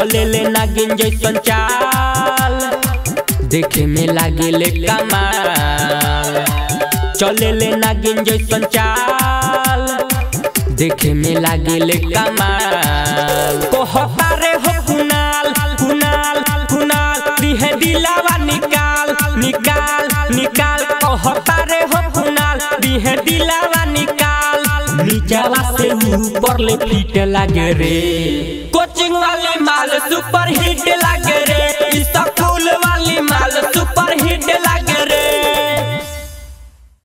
चले ले नागिन जैसन चाल देखे में लागे ले कमाल चले ले नागिन जैसन चाल देखे में लागे ले कमाल कहता रे हो कुनाल कुनाल कुनाल दिहे दिलावा निकाल निकाल निकाल कहता रे हो कुनाल दिहे दिलावा निकाल नीचावा से ऊपर ले फिट लागे रे कोचिंग वाले माल सुपर हिट लागे रे